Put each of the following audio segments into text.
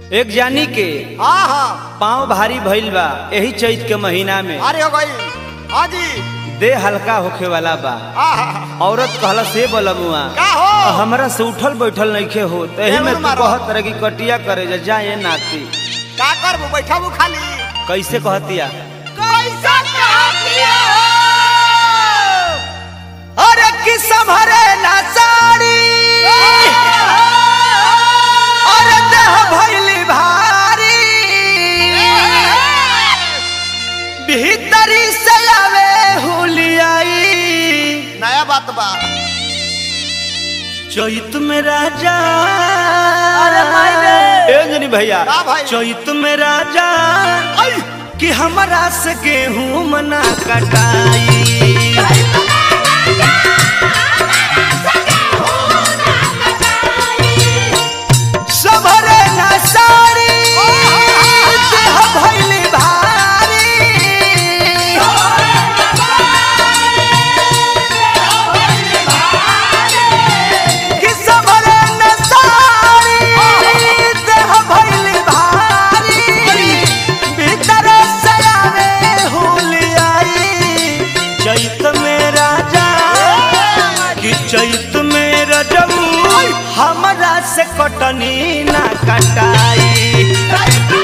एक जानी के हाँ हाँ पाँव भारी भइल बा यही चैत के महीना में अरे हो गई हाँ जी देह हल्का होखे वाला बा हाँ हाँ औरत कहला से बलबुआ का हो हमरा से उठल बैठल नइखे हो तही में जरूर तू मारो। कहत रह कि कटिया करे जा जाए नाती का करबू बैठबू खाली कैसे कहतिया कैसा कहतिया अरे कि संभरे ना साड़ी अरे देह भइली भारी भीतरी से आवे हुलियाई नया बात बा चैत में राजा अरे भाई रे। ए अंजनी भैया का भाई? चैत में राजा कि हमरा से गेहूं मना कटाई सबरे ना साड़ी देह भइली भारी कि सबरे ना साड़ी देह भइली भारी भीतर से आवे हुलियाई चैत में राजा कि चैत में रजऊ हमरा से कटनी ना कटाई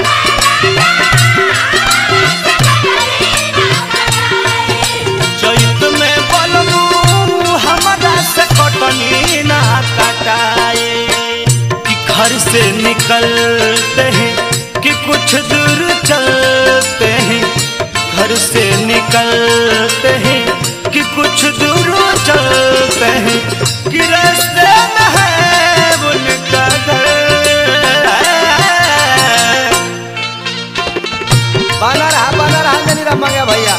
चैत में बलबू हमरा से कटनी ना कटाई कि घर से निकलते हैं कि कुछ दूर चलते हैं घर से निकलते हैं कि कुछ दूर चलते हैं कि रास्ते में है उनका घर बना रहा बना रहा जनी रह गया भैया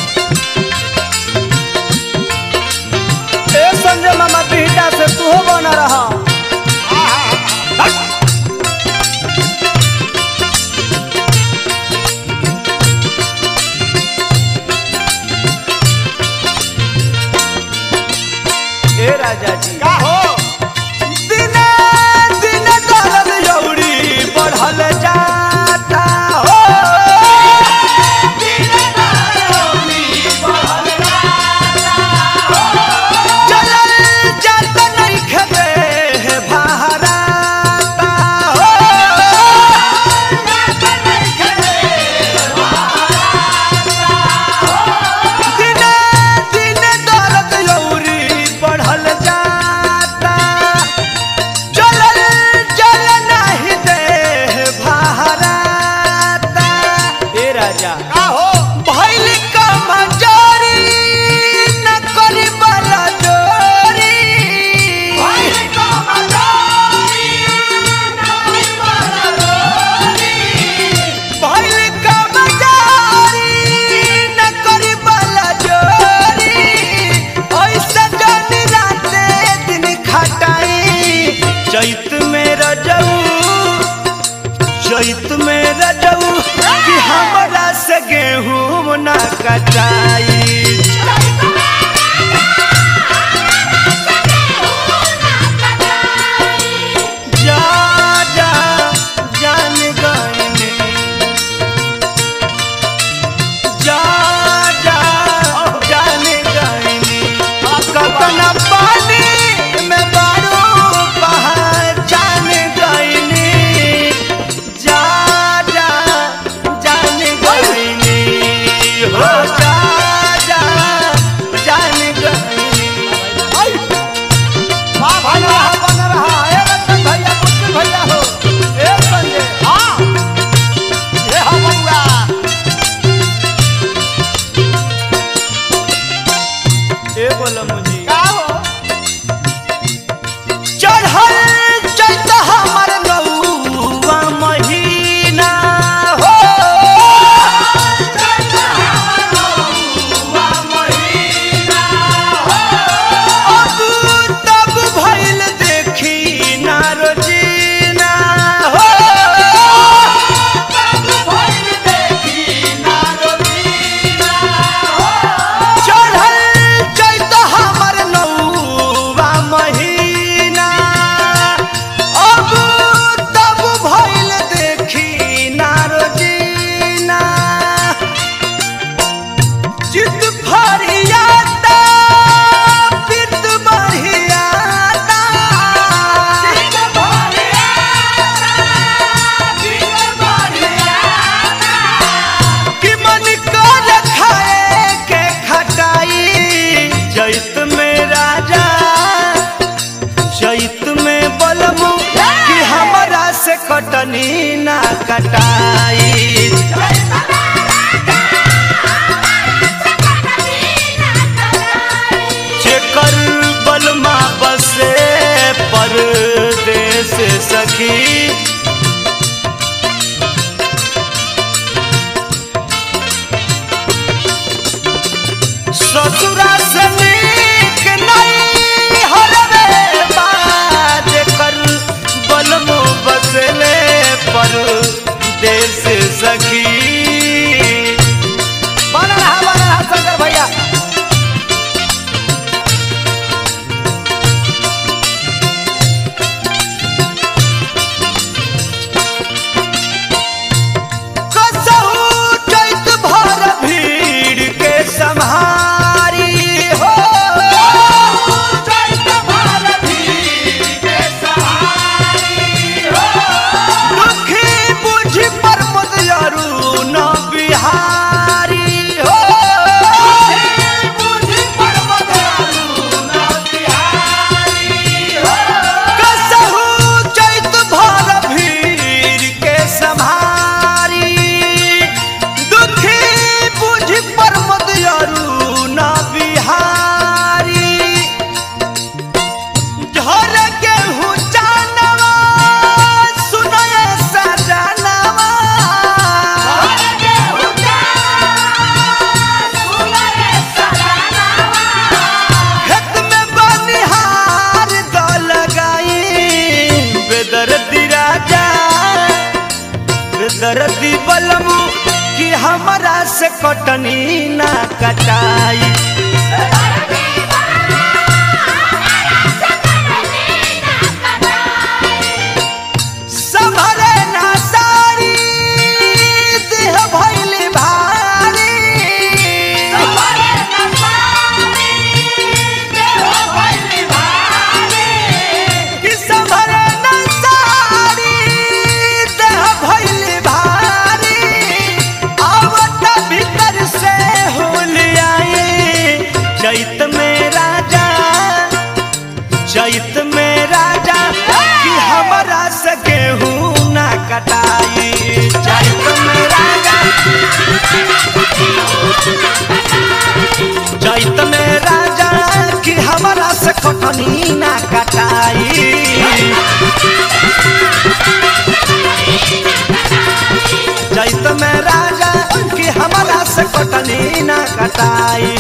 ए संजय मामा बिहटा से तू हो बना रहा ए राजा जी का हो दिने दिने दर्द यौरी बढ़ल जाता हो चलल जात नइखे देह बहराता हो दिने दिने दर्द यौरी बढ़ल जाता चलल चल नाही देह बहराता ए राजा का हो भइल कमजोरी न करी बला जोरी भइल कमजोरी न करी बला जोरी ऐसे जनी राते दिन खटाई चैत में रजऊ चैत में रजऊ कि हमरा से गेहूं ना कटाई जा जा जान गईनी जा जा जान गईनी कतना पानी में बारू पहचान गईनी जा जा जान गईनी हो जा जा से कटनी ना कटाई जेकर बलमा बसे परदेस सखी ससुरा से नीक नहीं हरवे बात कर बलमो बसले पर देश सखी बना रहा बना रहा शंकर भैया कसहु चैत भर भीड़ के सम्हारी हो दुखी बुझी पर मुदयरू न बिहारी हो कसहु चैत भर भीड़ के सम्हारी दुखी बुझी पर मुदयरू न बिहारी झर गेहूं जानवा सुनय सजनवा खेत में बनिहार द लगाई बेदर्दी राजा बेदर्दी बलमू कि हमरा से कटनी ना कटाई संभरे ना सारी देह भइली भारी कि संभरे ना सारी देह भइली भारी आवत भीतर से होलियाई चैत में राजा चैत में राजा कि हमरा से गेहूं ना कटाई चैत में राजा चैत में राजा कि हमरा से कटनी ना कटाई चैत में राजा कि हमरा से कटनी ना कटाई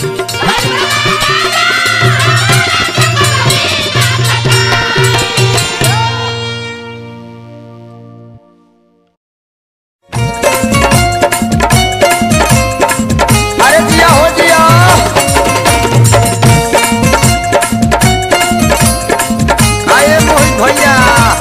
अरे जिया हो जिया आए मोहित भैया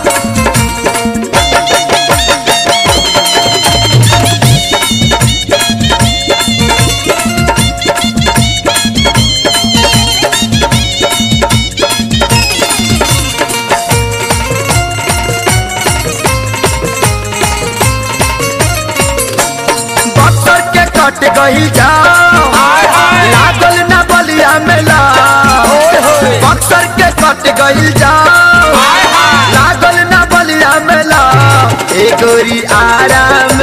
बक्सर के कट गई जाओ लागल ना बलिया मेला बक्सर के कट गई जाओ लागल ना बलिया मेला ए गोरी आराम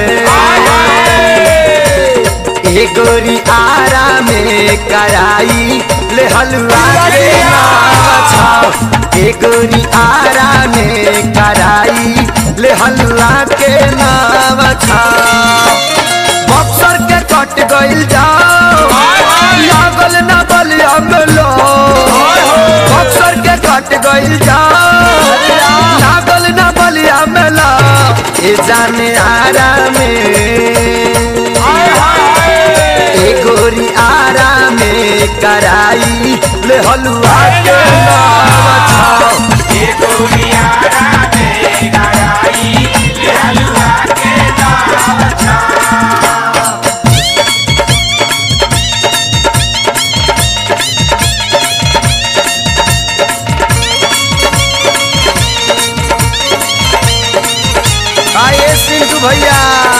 ए गोरी आराम कराई ले हलवा के नाम छाओ ए गोरी आराम कराई ले हलवा के नाम छाओ बक्सर के कट गइल जाओ लागल ना बलिया मेलो बक्सर के कट गइल जाओ लागल ना बलिया मेला ए जाने आराम ए गोरी आराम कराई ले हलवा के नाम छाओ आए पिंटू भैया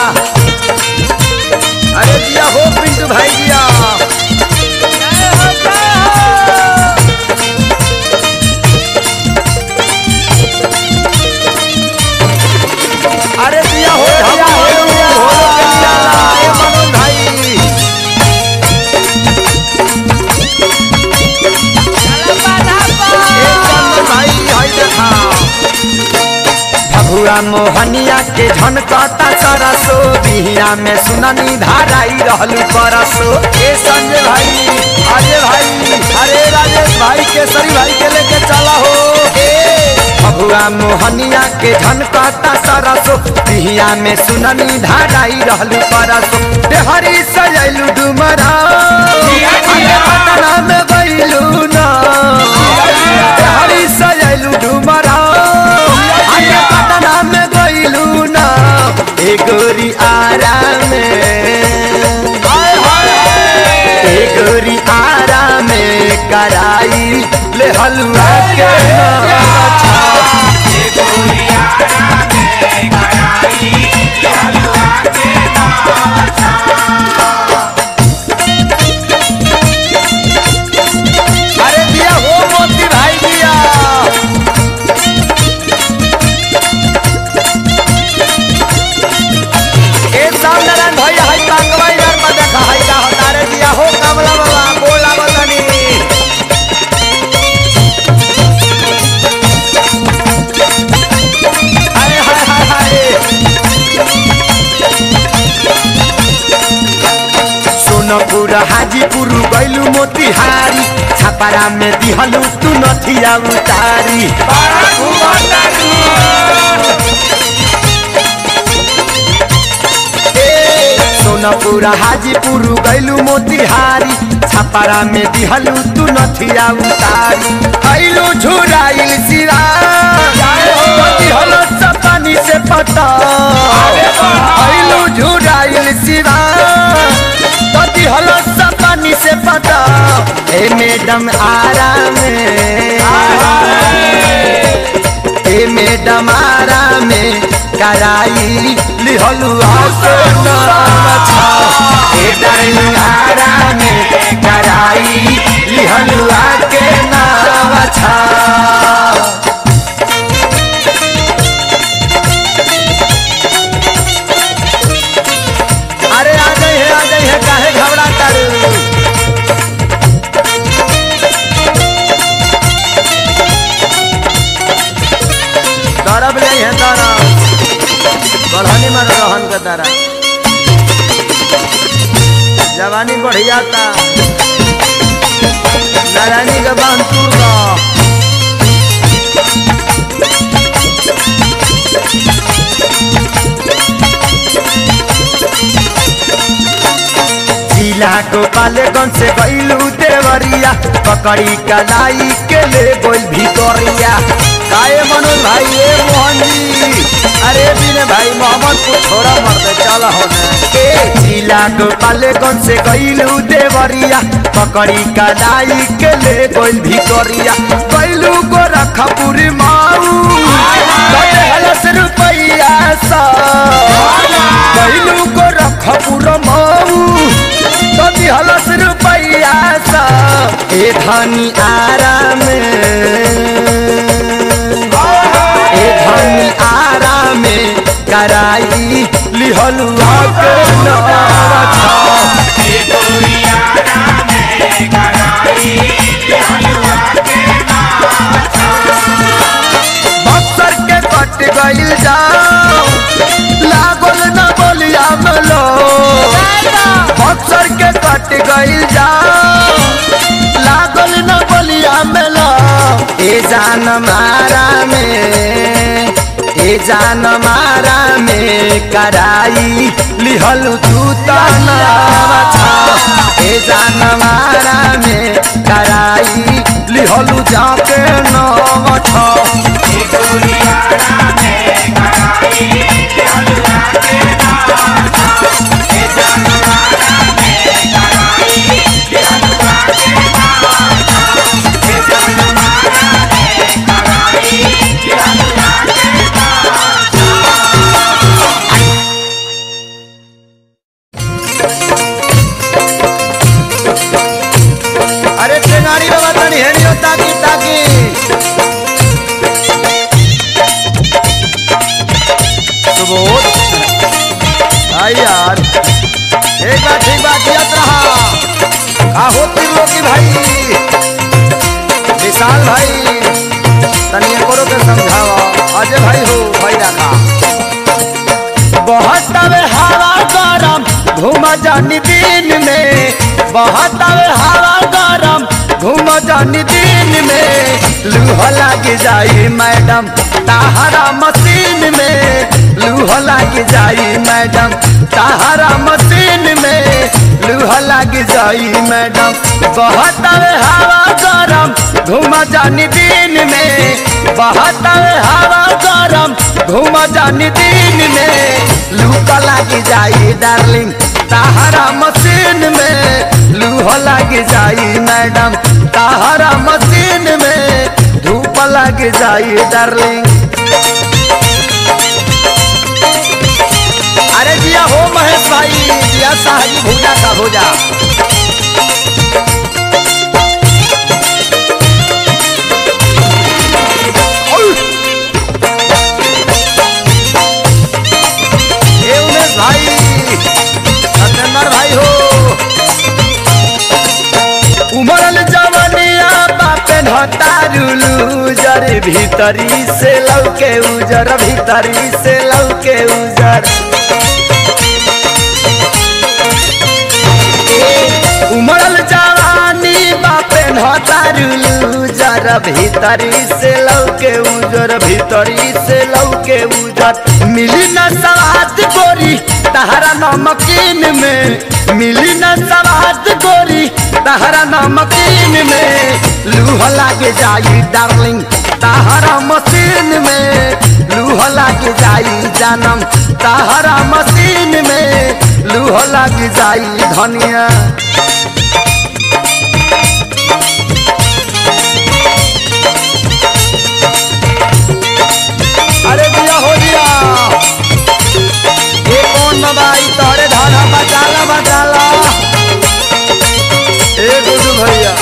अरे जिया हो पिंटू भाई जिया मोहनिया के झनकता सरसो बिहिया में सुननी धाराई रहलू परसो ए संजय भाई अजय भाई अरे राजेश भाई केसरी भाई के लेके चला हो ए भगुआ मोहनिया के झनकता सरसो बिहिया में सुननी धाराई रहलू परसो देहरी सजैलू डुमरा अरे पटना में गइलू ना देहरी सजैलू डुमरा अरे पटना में गइलू ना ए गोरी आराम ए गोरी आराम कराई ले हलवा के नाचा अरे दिया हो मोती भाई दिया ए सामनारायण भैया हाय कांगवा यार में देखा हाय का हतारे दिया हो कमला बाबा बोला बतनी अरे हाय हाय हाय सोनपुर हाजीपुर गैलू मोतिहारी छापारा में दिहलू तू नथिया उतारी ए, सोनपुर हाजीपुर गैलू मोतिहारी छापारा में दिहलू तू नथिया उतारी गैलू झुराइल सिरा दिहलो चपानी से पता गैलू झुराइल सिरा तोती हलो सपानी से पता ए मैडम आराम ए मैडम आराम कराई लिहलु आके नाम छा ए डार्लिंग आराम कराई लिहलु आके नाम छा अरे आ गई है आ गई है काहे घबरा कर दरब ले है दरब बढ़नी में रहन के दरब जवानी बढ़िया था नारायणी के बांध टूर का जिला गोपालगंज से गईलू देवरिया पकड़ी कलाई के ले गोल भितोरिया काए मनोज भाई ए मोहन जी अरे बिने भाई मोहम्मद को छोड़ा मर दे चल होने ए जिला गोपालगंज से गईलू देवरिया पकड़ी कलाई के ले गोल भितोरिया गईलू गोरखपुरी माऊ कटे हलस रुपैया सा गईलू गोरखपुर माऊ कति हलस रुपैया सा ए धनी आराम ए धनी आराम कराई लिहलु आके नाचा बक्सर के कट गइल जाओ लागल न बोलिया मलो बक्सर के कट गइल जाओ लागल न बोलिया मलो ए जान मारा में ए जान मारा में कराई लिहलु तू तनावा छा ए जान मारा में कराई लिहलु जाके नाम छा अरे टेंगारी बाबा तनी हेनी हो ताकी ताकी सुबोध भाई यार एक बार ठीक बात दियत रहा का हो त्रिलोकी भाई विशाल भाई तनी एकरो के समझावा अजय भाई हो भाई रखा बहुत तवे हवा गरम घूम जानी दिन में बहुत तवे हवा गरम घूम जानी दिन में लूह लग जाई मैडम ताहरा मशीन में लूह लग जाई मैडम ताहरा मशीन में लूह लग जाई मैडम बहुत तवे हवा गरम घूम जानी दिन में बहुत तवे हवा गरम घूम जानी दिन में लूह लग जाई डार्लिंग ताहरा मशीन में लूह लग जाई मैडम ताहरा मशीन में धूप लग जाई डार्लिंग अरे जिया हो महेश भाई जिया साहजी भूजा का भूजा ए उमेश भाई सत्येंद्र भाई हो उमरल जवनिया बापे नतारुलू जर भीतरी से लौके उजर भीतरी से लौके उजर उमरल जवानी बापे नतारुलू जर भीतरी से लौके उजर भीतरी से लौके उजर मिली न सवाद गोरी तहरा नमकीन में मिली न सवाद गोरी तहरा नमकीन में लूह लाग जाई डार्लिंग तहरा मशीन में लूह लाग जाई जानम तहरा मशीन में लूह लाग जाई धनिया अरे दिया हो दिया ये कौन दवाई तोरे धारा बचाला बचाला ए गुरु भैया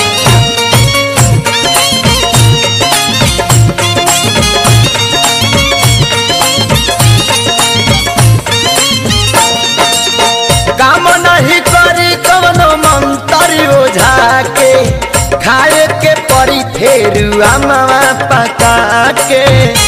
काम नहीं करी कवनो मंत्री ओझा के खाए के परी फेरू अमवा पका के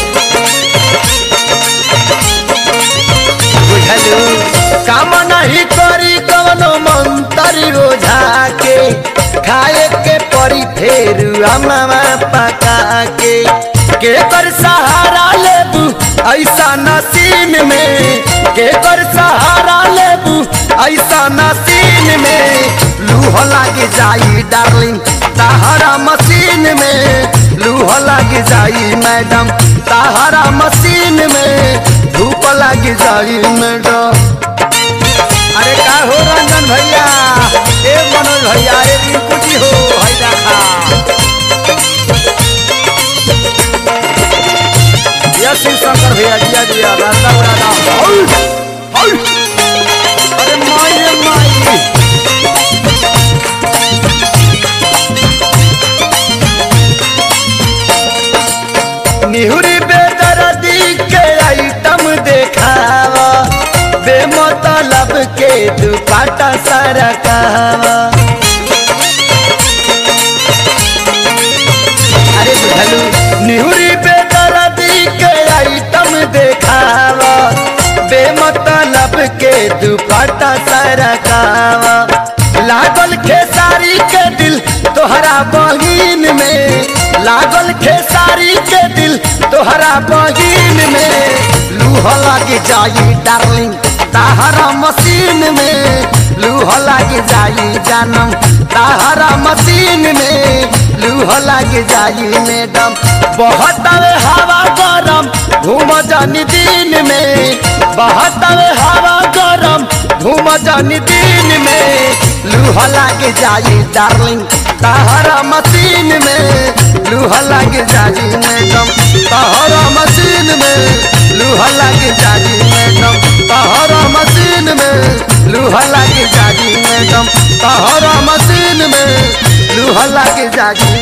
बुझलू काम नहीं करी कवनो मंत्री ओझा के खाए के परी फेरू अमवा पका के के कर सहारा लेबू ऐसा नसीन में के कर सहारा लेबू ऐसा नसीन में लूह लाग जाई डार्लिंग ताहरा मशीन में लूह लाग जाई मैडम ताहरा मशीन में धूप लाग जाई मैडम अरे का हो रंजन भैया ए मनोज भैया ए रिंकुटी हो भाई देखा यह शिव शंकर भैया जिया जिया राधा राधा अरे माई रे माई निहुरी बेदर्दी के आइटम देखावा बेमतलब के दुपाटा सरकावा अरे बुझलू निहुरी बेदर्दी के आइटम देखावा बेमतलब के दुपट्टा सरकावा लागल खेसारी के दिल तोहरा बहिन में लागल खेसारी के दिल तोहरा बहिन में लूह लग जाई डार्लिंग ताहरा मशीन में लूह लग जाई जानम ताहरा मशीन में लूह लग जाई मैडम बहुत आवे हवा गरम घूम जानी दिन में बहुत आवे हवा गरम घूम जानी दिन में लूह लग जाई डार्लिंग ताहरा मशीन में लूह लग जाई मैडम ताहरा मशीन में लूह लग जाई मैडम ताहरा मशीन में लूह लग जाई मैडम ताहरा मशीन में लूह लग जाई